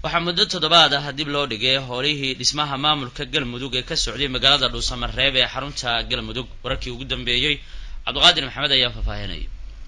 waxaa muddo toddobaad ah dib loo dhigay howlihii dhismaha maamulka galmudug ee ka socday magaalada dhuusamareeb ee xarunta galmudug wararkii ugu dambeeyey cabdiqaadir maxamed ayaa faahfaahinaya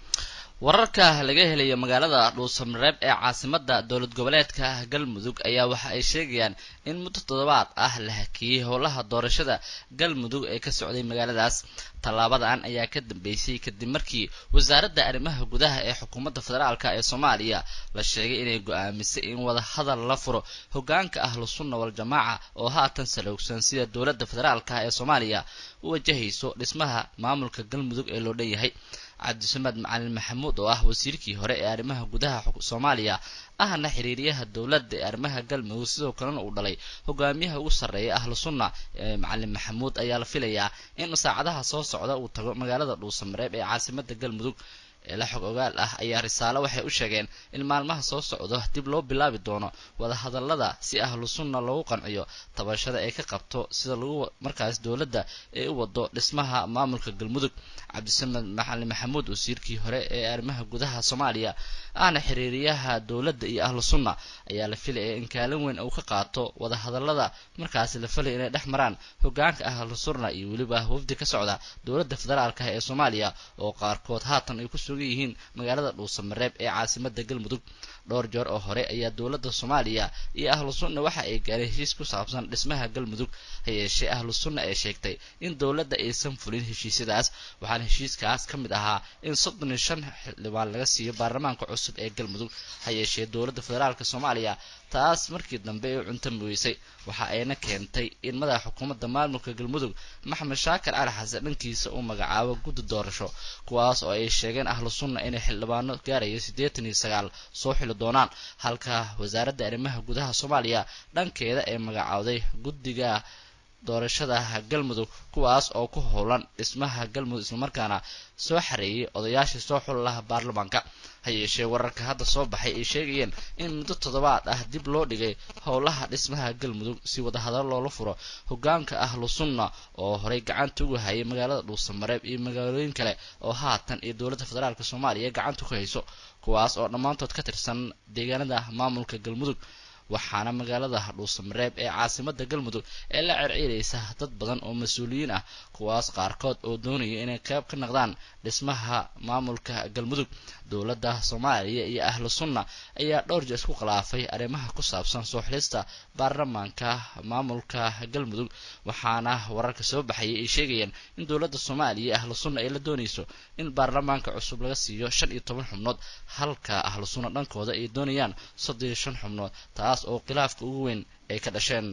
wararka laga helaya magaalada dhuusamareeb ee caasimada dowlad goboleedka galmudug ayaa waxa ay sheegayaan in muddo toddobaad ah la hakiyey howlaha doorashada galmudug ee ka socday magaaladaas tallaabadan ayaa ka dambeysay kadib markii wasaaradda arrimaha gudaha ee xukuumadda federaalk ee soomaaliya la sheegay inay go-aamisay in wada hadal la furo hogaanka ahlu sunna wal-jamaaca oo haatan saloogsan sida dowladda federaalk ee soomaaliya u wajahayso dhismaha maamulka galmudug ee loo dhan yahay cabdisamed macalin maxamuud oo ah wasiirkii hore ee arrimaha gudaha soomaaliya ahna xiriiriyaha dowladda ee arrimaha galmudug sidoo kalena uu dhalay hogaamiyaha ugu sarreeya ahlu sunna ee macalin maxamuud ayaa la filayaa in saacadaha soo socda uu tago magaalada dhuusamareeb ee caasimada galmudug eela xog ogaal ah ayaa risaalo waxay u sheegeen in maalmaha soo socdo dib loo bilaabi doono wadahadallada si ahlu sunna loogu qanciyo tabashada ay ka qabto sida lagu markaas dowladda ee u wado dhismaha maamulka galmudug cabdisamed maxalin maxamuud wasiirkii hore ee arrimaha gudaha soomaaliya ahna xiriiriyaha dowladda iyo ahlu sunna ayaa la filaya in kaalin weyn uu ka qaato wadahadallada markaasi la filaya inay dhex maraan hogaanka ahlu sunna iyo weliba wafdi ka socda dowladda federaalk ee soomaaliya oo qaarkood haatan ay ku sugan yihiin magaalada dhuusamareeb ee caasimada galmudug dhowr jeer oo hore ayaa dowladda soomaaliya iyo ahlu sunna waxa ay gaareen heshiis ku saabsan dhismaha galmudug ha yeeshee ahlu sunna ee sheegtay in dowladda aysan fulin heshiisyadaas waxaana heshiiskaas ka mid ahaa in soddon iyo shan xildhibaan laga siiyo baarlamaanka cusub ee galmudug ha yeeshee dowladda federaalk soomaaliya taas markii dambe ay u cuntami weysay waxa ayna keentay in madaxa xukuumadda maamulka galmudug maxamed shaakir cali xasan dhankiisa uu magacaabo guddi doorasho kuwaas oo ay sheegeen ahlu sunna inay xildhibaano gaaraya siddeetan iyo sagaal soo xili doonaan halka wasaaradda arrimaha gudaha soomaaliya dhankeeda ay magacowday guddiga doorashada galmudug kuwaas oo ku howlan dhismaha galmudug islamarkaana soo xareeyay odayaashii soo xul laha baarlamaanka ha yeeshee wararka hadda soo baxay ay sheegayeen in muddo toddobaad ah dib loo dhigay howlaha dhismaha galmudug si wadahadalo loola furo hogaanka ahlu sunna oo horey gacanta ugu hayay magaalada dhuusamareeb iyo magaalooyin kale oo haatan iyo dowladda federaalk soomaaliya gacanta ku hayso kuwaas oo dhammaantood ka tirsan deegaanada maamulka galmudug waxaana magaalada dhuusamareeb ee caasimada galmudug ee la cerciiraysa dad badan oo mas-uuliyiin ah kuwaas qaarkood oo doonaya inay qayb ka noqdaan dhismaha maamulka galmudug dowladda soomaaliya iyo ahlu sunna ayaa dhowr jeer isku khilaafay arrimaha ku saabsan soo xilista baarlamaanka maamulka galmudug waxaana wararka soo baxayay ay sheegayaan in dowladda soomaaliya iyo ahlu sunna ay la doonayso in baarlamaanka cusub laga siiyo shan iyo toban xubnood halka ahlu sunna dhankooda ay doonayaan soddon iyo shan xubnood taas oo khilaafka ugu weyn ay ka dhasheen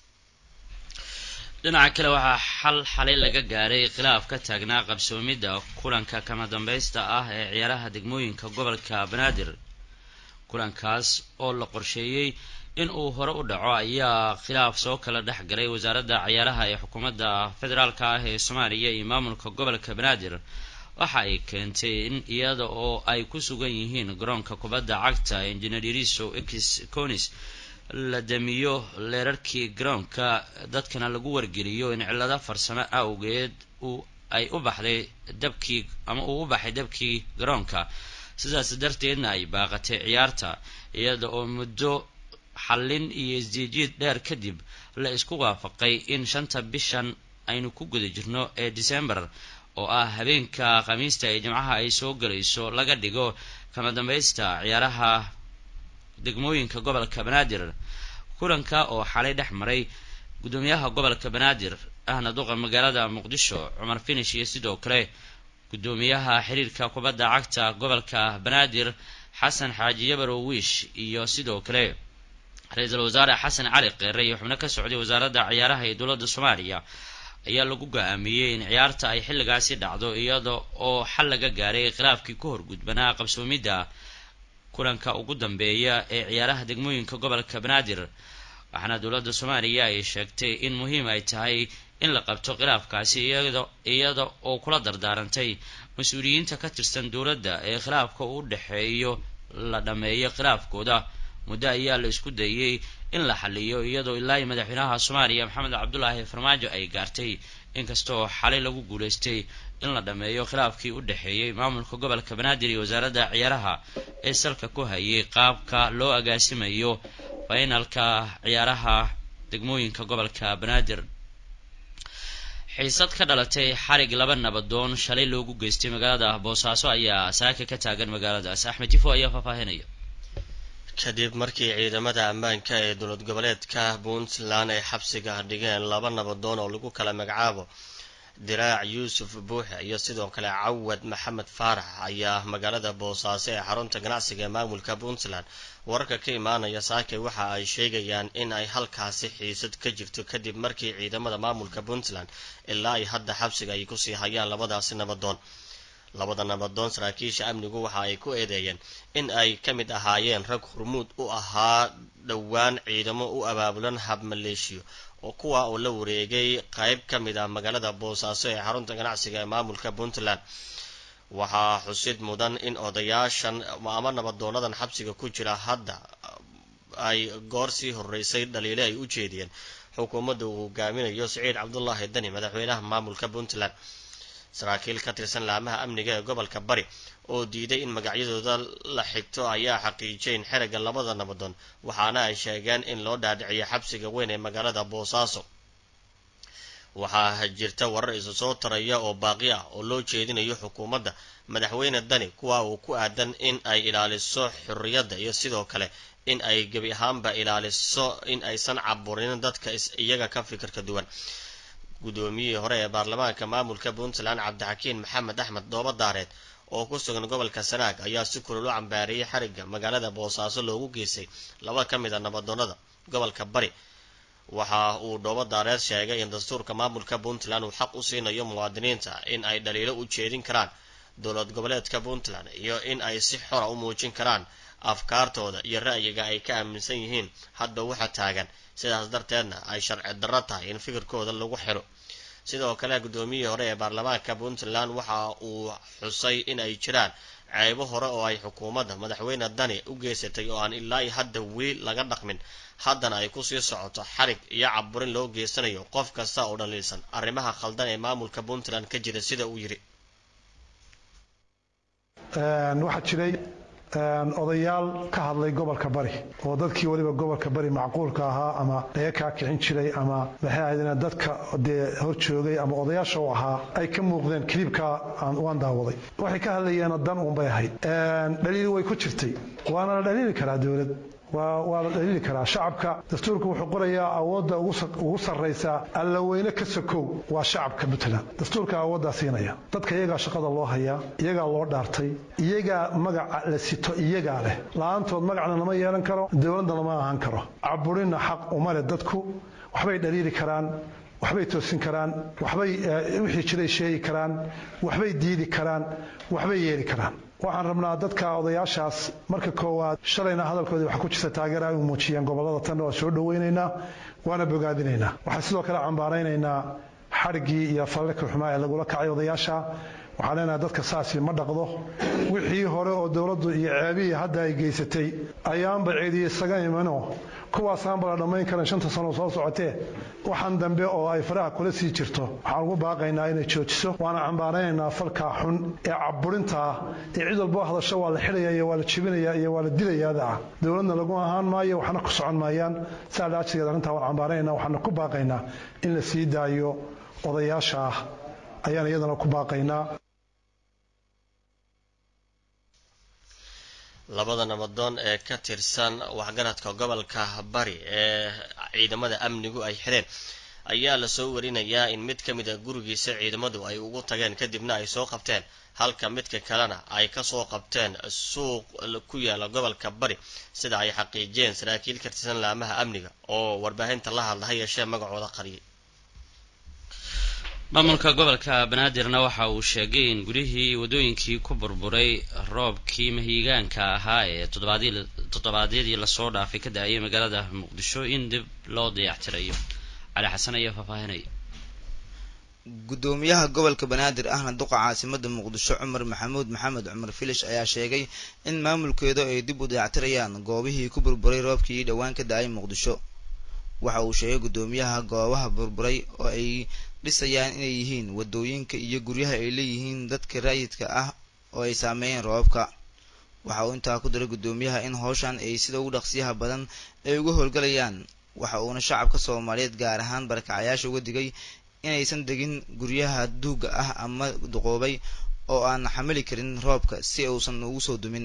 dhinaca kale waxaa xal xalay laga gaaray khilaaf ka taagnaa qabsoomidda kulanka kama dambaysta ah ee ciyaaraha degmooyinka gobolka banaadir kulankaas oo la qorsheeyey in uu hore u dhaco ayaa khilaaf soo kala dhex galay wasaaradda ciyaaraha ee xukuumadda federaalka ah ee soomaaliya iyo maamulka gobolka banaadir waxa ay keentay in iyada oo ay ku sugan yihiin garoonka kubadda cagta engineeriso x conis la damiyo leerarkii garoonka dadkana lagu wargeliyo in cillado farsamo awgeed uu ay u baxday dabkii ama uu u baxay dabkii garoonka sidaas darteedna ay baaqatay ciyaarta iyada oo muddo xallin iyo isjiijiid dheer kadib la isku waafaqay in shanta bishan aynu ku guda jirno ee december oo ah habeenka khamiista ee jimcaha ay soo galayso laga dhigo kama dambaysta ciyaaraha degmooyinka gobolka banaadir kulanka oo xalay dhex maray guddoomiyaha gobolka banaadir ahna duqa magaalada muqdisho cumar finish iyo sidoo kale guddoomiyaha xiriirka kubadda cagta gobolka banaadir xasan xaaji yabarow wiish iyo sidoo kale ra-iisul wasaare xasan cali keere iyo xubno ka socday wasaaradda ciyaaraha ee dowladda soomaaliya ayaa lagu go-aamiyey in ciyaarta ay xilligaasi dhacdo iyada oo xal laga gaaray khilaafkii ku horgudbanaa qabsoomidda kulanka ugu dambeeya ee ciyaaraha degmooyinka gobolka banaadir waxaana dowladda soomaaliya ay sheegtay in muhiim ay tahay in la qabto khilaafkaasi iyada oo kula dardaarantay mas-uuliyiinta ka tirsan dowladda ee khilaafka u dhexeeyo la dhammeeyo khilaafkooda muddo ayaa la isku dayey in la xaliyo iyadoo ilaa madaxweynaha soomaaliya maxamed cabdulaahi farmaajo ay gaartay inkastoo xalay lagu guulaystay in la dhammeeyo khilaafkii u dhexeeyey maamulka gobolka banaadir iyo wasaaradda ciyaaraha ee salka ku hayay qaabka loo agaasimayo finalka ciyaaraha degmooyinka gobolka banaadir xiisad ka dhalatay xarig laba nabadoon shalay loogu geystay magaalada boosaaso ayaa saaka ka taagan magaaladaas axmed jifo ayaa faahfaahinaya kadib markii ciidamada ammaanka ee dowlad goboleedka puntland ay xabsiga dhigeen laba nabadoon oo lagu kala magacaabo diraac yuusuf buuxe iyo sidoo kale cawad maxamed faarax ayaa magaalada boosaaso ee xarunta ganacsiga ee maamulka puntland wararka ka imaanaya saakay waxa ay sheegayaan in ay halkaasi xiisad ka jirto kadib markii ciidamada maamulka puntland ilaa ay hadda xabsiga ay kusii hayaan labadaasi nabadoon labada nabadoon saraakiisha amnigu waxa ay ku eedeeyeen in ay ka mid ahaayeen rag hormuud u ahaa dhowaan ciidamo u abaabulan hab maleeshiyo oo kuwa oo la wareegay qayb ka mid ah magaalada boosaaso ee xarunta ganacsiga ee maamulka puntland waxaa xusid mudan in odayaashan ama nabadoonadan xabsiga ku jira hadda ay goor sii horeysay dhaliile ay u jeediyeen xukuumadda uu hogaaminayo siciid cabdulaahi dani madaxweynaha maamulka puntland saraakiil ka tirsan laamaha amniga ee gobolka bari oo diiday in magacyadooda la xigto ayaa xaqiijiyeen xerigga labada nabadoon waxaana ay sheegeen in loo dhaadhiciyo xabsiga weyn ee magaalada boosaaso waxaa jirta warar isu soo taraya oo baaqi ah oo loo jeedinayo xukuumadda madaxweyne dani kuwa uu ku aadan in ay ilaaliso xorriyadda iyo sidoo kale in ay gebi ahaanba ilaaliso in aysan caburin dadka iyaga ka fikirka duwan guddoomiyihii hore ee baarlamaanka maamulka puntland cabdixakiin maxamed axmed dooba daareed oo ku sugan gobolka sanaag ayaa si kulul u cambaariyey xarigga magaalada boosaaso loogu geystay laba ka mid a nabadoonnada gobolka bari waxa uu dhoobo daareed sheegay in dastuurka maamulka puntland uu xaq u siinayo muwaadiniinta in ay dhaliilo u jeedin karaan dowlad goboleedka puntland iyo in ay si xora u muujin karaan afkaartooda iyo ra'yiga ay ka aaminsan yihiin hadba waxa taagan sidaas darteedna ay sharci darro tahay in fikirkooda lagu xiro sidoo kale guddoomiyihii hore ee baarlamaanka puntland waxa uu xusay in ay jiraan ceebo hore oo ay xukuumadda madaxweyne dani u geysatay oo aan ilaa iyo hadda weli laga dhaqmin haddana ay kusii socoto xarig iyo caburin loo geysanayo qof kasta oo dhaliilsan arrimaha khaldan ee maamulka puntland ka jira sida uu yidhi waxaa jiray odayaal ka hadlay gobolka bari oo dadkii weliba gobolka bari macquulka ahaa ama laga kaa kicin jiray ama maxay ahaydeen dadka dee hor joogay ama odayaasha u ahaa ay ka muuqdeen kiliibka waan daawaday waxay ka hadlayeen dan uunbay ahayd dhaliili way ku jirtay waana la dhaliili karaa dowlad waa la dhaliili karaa shacabka dastuurka wuxuu qorayaa awoodda ugu sarraysa allaweyne ka sokow waa shacabka puntland dastuurka awooddaa siinaya dadka iyagaa shaqada loo hayaa iyagaa loo dhaartay iyagaa magaca la sito iyagaa leh la-aantood magacna lama yeelan karo dowladna lama ahaan karo caburinna xaq uma leh dadku waxbay dhaliili karaan waxbay toosin karaan waxbay wixii jiray sheegi karaan waxbay diidi karaan waxbay yeeli karaan waxaan rabnaa dadka odayaashaas marka koowaad shalayna hadalkoodii waxaa ku jirta taageera ay u muujiyeen gobollada tan waa soo dhowaynaynaa waana bogaadinaynaa waxaan sidoo kale cambaaraynaynaa xadhiggii iyo fallalka xumaa ee lagula kacay odayaasha waxaan leenahay dadka saasi ma dhaqdo wixii hore oo dowladdu iyo ceebihii hadda ay geysatay ayaanba ceediye isaga imanoo kuwaasaanba la dhammayn karan shanta sano soo socotee waxaan dambe oo ay faraha kula sii jirto waxaan ugu baaqaynaa inay joojiso waana cambaaraynaynaa falkaa xun ee caburinta ah ee cid walboo hadasho waa la xidhaya iyo waa la jebinaya iyo waa la dilayaada ah dowladna lagu ahaan maayo waxna ku socon maayaan saa dhaajigeed arrintaa waan cambaaraynaynaa waxaana ku baaqaynaa in la sii daayo odayaasha ah ayaan iyadana ku baaqaynaa labada nabadoon ee ka tirsan waxgaradka gobolka bari ee ciidamada amnigu ay xidheen ayaa lasoo warinayaa in mid ka mid a gurigiisa ciidamadu ay ugu tageen kadibna ay soo qabteen halka midka kalena ay kasoo qabteen suuq ku yaala gobolka bari sida ay xaqiijiyeen saraakiil ka tirsan laamaha amniga oo warbaahinta la hadla ha yeeshee magacooda qariyay maamulka gobolka banaadirna waxa uu sheegay in gurihii waddooyinkii ku burburay roobkii mahiigaanka ahaa ee toddobaadyadii lasoo dhaafay ka da-ayay magaalada muqdisho in dib loo dayactirayo cali xasan ayaa faahfaahinaya guddoomiyaha gobolka banaadir ahna duqa caasimada muqdisho cumar maxamuud maxamed cumar filish ayaa sheegay in maamulkeedu ay dib u dayactirayaan goobihii ku burburay roobkii dhowaan ka da-ay muqdisho waxa uu sheegay guddoomiyaha goobaha burburay oo ay dhisayaan inay yihiin wadooyinka iyo guryaha ay leeyihiin dadka raayidka ah oo ay saameeyeen roobabka waxa uu intaa ku daray guddoomiyaha in howshan ay sida ugu dhaqsiyaha badan ay uga howlgalayaan waxa uuna shacabka soomaaliyeed gaar ahaan barakacayaasha uga digay inaysan degin guryaha duuga ah ama duqoobay oo aan xamili karin roobka si uusan ugu soo dumin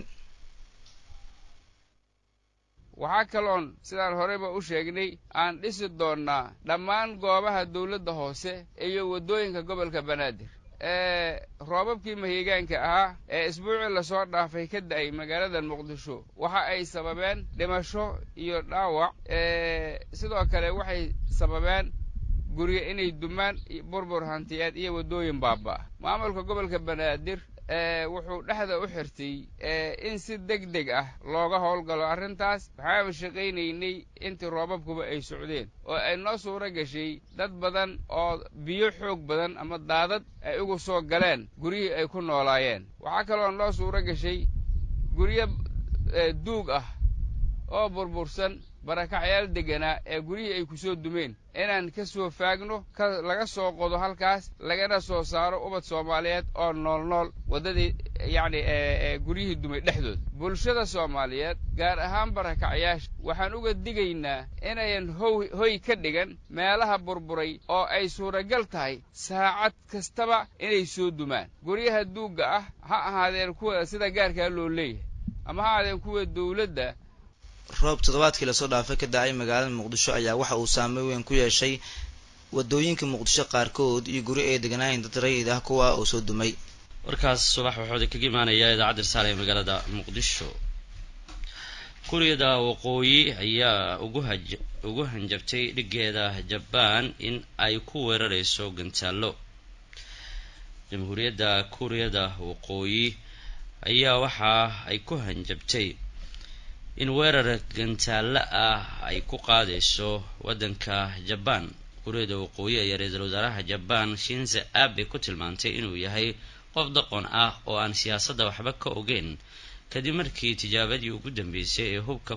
waxaa kaloon sidaan horeyba u sheegnay aan dhisi doonnaa dhammaan goobaha dawladda hoose iyo waddooyinka gobolka banaadir ee roobabkii mahigaanka ahaa ee isbuucii lasoo dhaafay ka da'ay magaalada muqdisho waxa ay sababeen dhimasho iyo dhaawac sidoo kale waxay sababeen guryo inay dumaan burbur hantiyeed iyo waddooyin baaba maamulka gobolka banaadir wuxuu dhexda u xirtay in si deg deg ah looga howlgalo arrintaas waxaanu shaqaynaynay intii roobabkuba ay socdeen oo ay noo suuro gashay dad badan oo biyo xoog badan ama daadad ay ugu soo galeen guryihii ay ku noolaayeen waxaa kaloo noo suuro gashay guryo duug ah oo burbursan barakacyaal degganaa ee guryihii ay ku soo dumeen inaan ka soo faagno ka laga soo qodo halkaas lagana soo saaro ubad soomaaliyeed oo nool nool waddadii yacni guryihii dumay dhexdooda bulshada soomaaliyeed gaar ahaan barakacyaasha waxaan uga digaynaa inayan how hoy ka dhigan meelaha burburay oo ay suuragal tahay saacad kastaba inay soo dumaan guryaha duugga ah ha ahaadeen kuwa sida gaarkaa loo leeyahay ama ha ahaadeen kuwa dawladda roob toddobaadkii lasoo dhaafay ka da-ay magaalada muqdisho ayaa waxa uu saameyn weyn ku yeeshay wadooyinka muqdisho qaarkood iyo guri ay deganaayeen dad rayid ah kuwa oo soo dumay warkaas subax waxooda kaga imaanaya idaacadda risaale ee magaalada muqdisho kuuriyada waqooyi ayaa ugu haj ugu hanjabtay dhigeeda jabaan in ay ku weerarayso gantaallo jamhuuriyadda kuuriyada waqooyi ayaa waxa ay ku hanjabtay in weerar gantaallo ah ay ku qaadayso waddanka jabaan kuuriyada waqooyi ayaa ra-iisul wasaaraha jabaan shinze abe ku tilmaantay inuu yahay qof daqon ah oo aan siyaasadda waxba ka ogeyn kadib markii tijaabadii ugu dambeysay ee hubka